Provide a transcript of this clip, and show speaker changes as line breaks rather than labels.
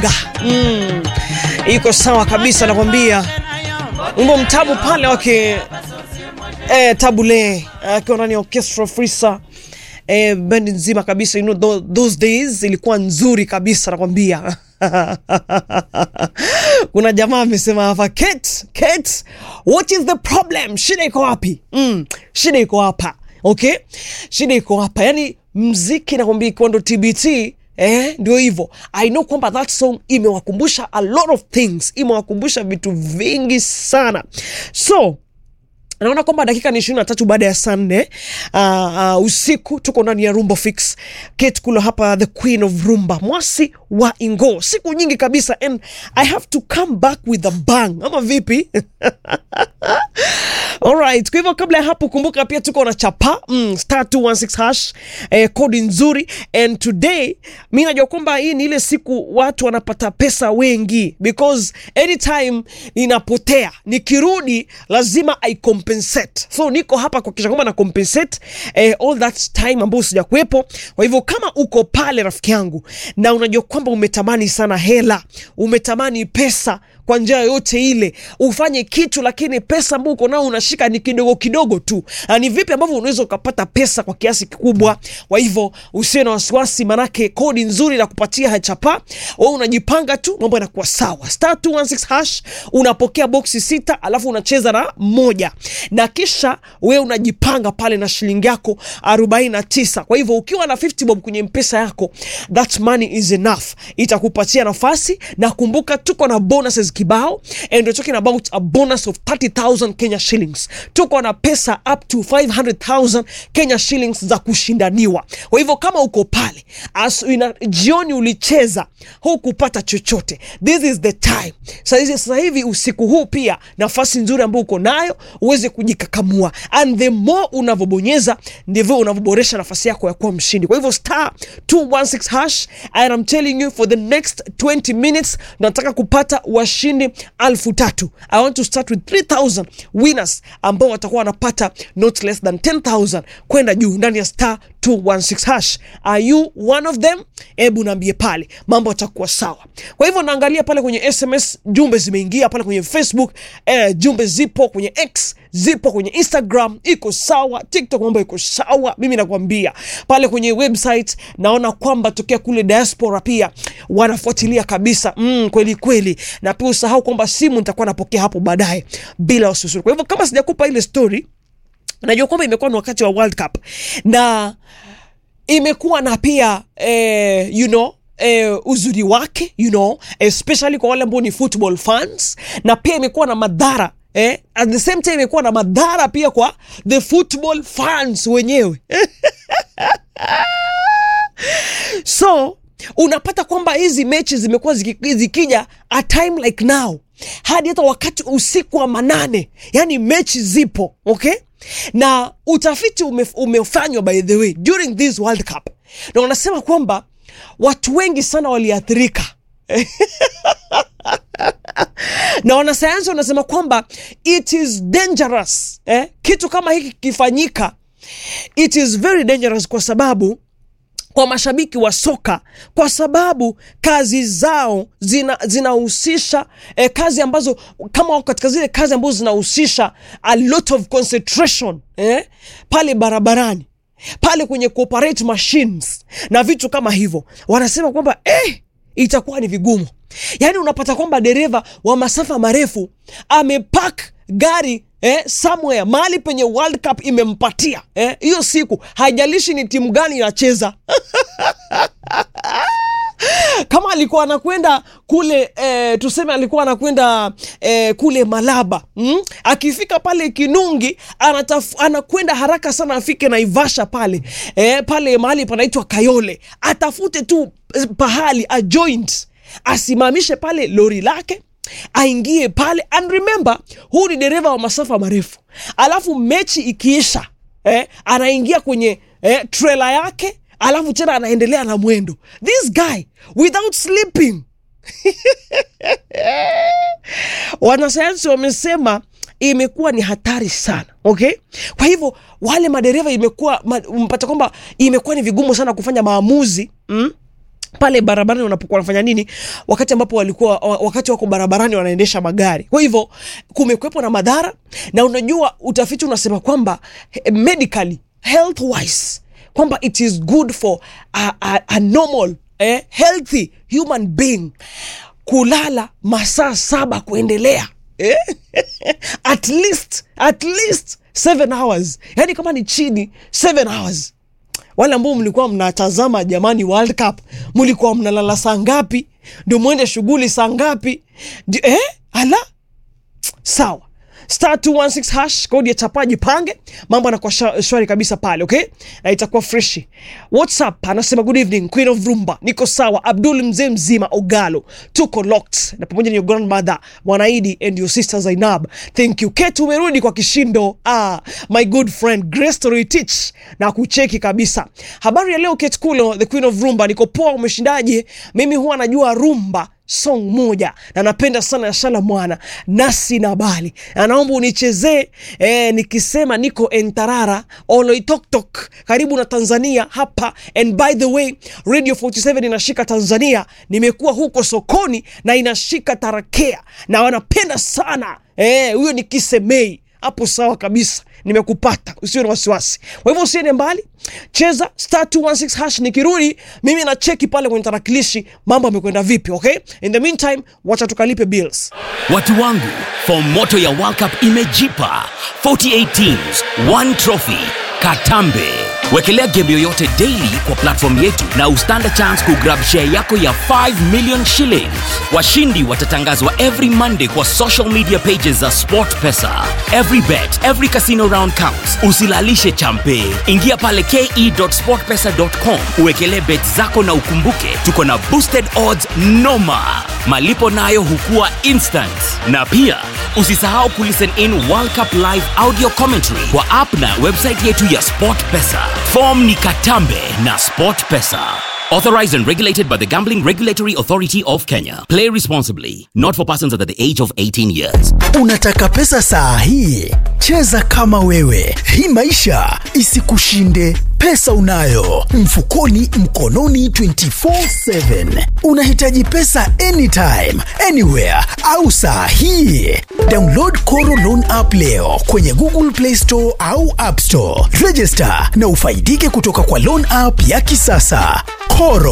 Odinga. Mm. Iko sawa kabisa nakwambia. Wimbo mtabu pale wake eh, Tabule akiwa ndani ya orchestra Frisa eh, bendi nzima kabisa you know, tho- those days ilikuwa nzuri kabisa nakwambia. Kuna jamaa amesema hapa Kate, Kate, what is the problem? Shida iko wapi? Mm, shida iko hapa. Okay? Shida iko hapa. Yaani mziki nakwambia ikiwa ndo TBT Eh, ndio hivyo. I know kwamba that song imewakumbusha a lot of things, imewakumbusha vitu vingi sana. So naona kwamba dakika ni ishirini na tatu baada ya saa nne uh, uh, usiku tuko ndani ya rumba fix Kate Kulo hapa the queen of rumba mwasi wa ingo siku nyingi kabisa and i have to come back with a bang ama vipi Alright, kwa hivyo kabla ya hapo kumbuka pia tuko na chapa mm, star 216 hash eh, kodi nzuri and today mi najua kwamba hii ni ile siku watu wanapata pesa wengi because anytime ninapotea nikirudi lazima i compensate so niko hapa kuhakikisha kwamba na compensate eh, all that time ambayo sija kuwepo kwa hivyo kama uko pale rafiki yangu na unajua kwamba umetamani sana hela umetamani pesa kwa njia yoyote ile ufanye kitu lakini pesa ambayo uko nao unashika ni kidogo kidogo tu na ni vipi ambavyo unaweza ukapata pesa kwa kiasi kikubwa kwa hivyo usiwe na wasiwasi manake kodi nzuri na kupatia hachapa we unajipanga tu mambo yanakuwa sawa star 216 hash unapokea boksi sita alafu unacheza na moja na kisha we unajipanga pale na shilingi yako 49 kwa hivyo ukiwa na 50 bob kwenye mpesa yako that money is enough itakupatia nafasi na kumbuka tuko na bonuses kibao and we're talking about a bonus of 30000 kenya shillings tuko na pesa up to 500000 kenya shillings za kushindaniwa kwa hivyo kama uko pale as ina, jioni ulicheza hukupata chochote this is the time sasa sasa hivi usiku huu pia nafasi nzuri ambayo uko nayo uweze kujikakamua and the more unavyobonyeza ndivyo unavyoboresha nafasi yako ya kuwa mshindi kwa hivyo star 216 hash and I'm telling you for the next 20 minutes nataka kupata washindi alfu tatu I want to start with 3000 winners ambao watakuwa wanapata not less than 10000 kwenda juu ndani ya star 216 hash are you one of them hebu naambie pale mambo yatakuwa sawa kwa hivyo naangalia pale kwenye sms jumbe zimeingia pale kwenye facebook eh, jumbe zipo kwenye x zipo kwenye instagram iko sawa tiktok mambo iko sawa mimi nakwambia pale kwenye website naona kwamba tokea kule diaspora pia wanafuatilia kabisa mm, kweli kweli na pia usahau kwamba simu nitakuwa napokea hapo baadaye bila wasiwasi kwa hivyo kama sijakupa ile story najua kwamba imekuwa ni wakati wa world cup na imekuwa na pia eh, you know Eh, uzuri wake you know especially kwa wale ambao ni football fans na pia imekuwa na madhara eh, at the same time imekuwa na madhara pia kwa the football fans wenyewe so unapata kwamba hizi mechi zimekuwa ziki- zikija a time like now hadi hata wakati usiku wa manane yani mechi zipo okay na utafiti ume, umefanywa by the way during this world cup na wanasema kwamba watu wengi sana waliathirika na wanasayansi wanasema kwamba it is dangerous eh? kitu kama hiki kikifanyika it is very dangerous kwa sababu kwa mashabiki wa soka kwa sababu kazi zao zina zinahusisha eh, kazi ambazo kama wako katika zile kazi ambazo zinahusisha a lot of concentration eh, pale barabarani pale kwenye cooperate machines na vitu kama hivyo wanasema kwamba eh, itakuwa ni vigumu yaani unapata kwamba dereva wa masafa marefu amepak gari eh, somewhere mahali penye world cup imempatia eh, hiyo siku haijalishi ni timu gani inacheza kama alikuwa anakwenda kule eh, tuseme alikuwa anakwenda eh, kule malaba mm? akifika pale kinungi anataf, anakwenda haraka sana afike naivasha pale eh, pale mahali panaitwa kayole atafute tu eh, pahali a joint asimamishe pale lori lake aingie pale and remember huu ni dereva wa masafa marefu alafu mechi ikiisha eh, anaingia kwenye eh, trela yake alafu tena anaendelea na mwendo this guy without sleeping wanasayansi wamesema imekuwa ni hatari sana okay kwa hivyo wale madereva imekuwa ma, mpata kwamba imekuwa ni vigumu sana kufanya maamuzi mm? pale barabarani wanapokuwa wanafanya nini wakati ambapo walikuwa wa- wakati wako barabarani wanaendesha magari kwa hivyo kumekwepo na madhara na unajua utafiti unasema kwamba eh, medically health wise kwamba it is good for a, a, a normal eh, healthy human being kulala masaa saba kuendelea eh? at least at least seven hours yani kama ni chini seven hours wale ambao mlikuwa mnatazama jamani world cup mlikuwa mnalala saa ngapi ndio mwende shughuli saa ngapi Ndio- eh? ala sawa star 216 hash kodi ya chapaji pange mambo anakuwa sha- shwari kabisa pale okay na itakuwa freshi whatsapp anasema good evening queen of rumba niko sawa abdul mzee mzima ogalo tuko locked na pamoja na your grandmother mwanaidi and your sister zainab thank you ketu umerudi kwa kishindo ah, my good friend grace Toroitich na kucheki kabisa habari ya leo ketkulo the queen of rumba niko poa umeshindaje mimi huwa najua rumba song moja na napenda sana ya shala mwana nasi na bali na naomba unichezee eh, nikisema niko entarara oloitoktok karibu na tanzania hapa and by the way radio 47 inashika tanzania nimekuwa huko sokoni na inashika tarakea na wanapenda sana eh, huyo ni kisemei hapo sawa kabisa nimekupata usiwe na wasiwasi kwa hivyo usiende mbali cheza star 216 hash nikirudi mimi na cheki pale kwenye tarakilishi mambo amekwenda vipi okay in the meantime wacha tukalipe bills
Watu wangu, fomu moto ya World Cup imejipa 48 teams, one trophy. Katambe. Wekelea game yoyote daily kwa platform yetu na ustand a chance kugrab share yako ya 5 million shillings. Washindi watatangazwa every Monday kwa social media pages za SportPesa. Every bet, every casino round counts. Usilalishe champe. Ingia pale ke.sportpesa.com uwekelee bet zako na ukumbuke tuko na boosted odds noma. Malipo nayo hukua instant. Na pia usisahau kulisten in World Cup live audio commentary kwa app na website yetu ya SportPesa. Form ni Katambe na SportPesa. Authorized and regulated by the Gambling Regulatory Authority of Kenya. Play responsibly. Not for persons under the age of 18 years.
Unataka pesa saa hii? Cheza kama wewe, hii maisha isikushinde. Pesa unayo mfukoni, mkononi 24/7. Unahitaji pesa anytime, anywhere au saa hii? Download Koro Loan app leo kwenye Google Play Store au App Store. Register na ufaidike kutoka kwa loan app ya kisasa. Koro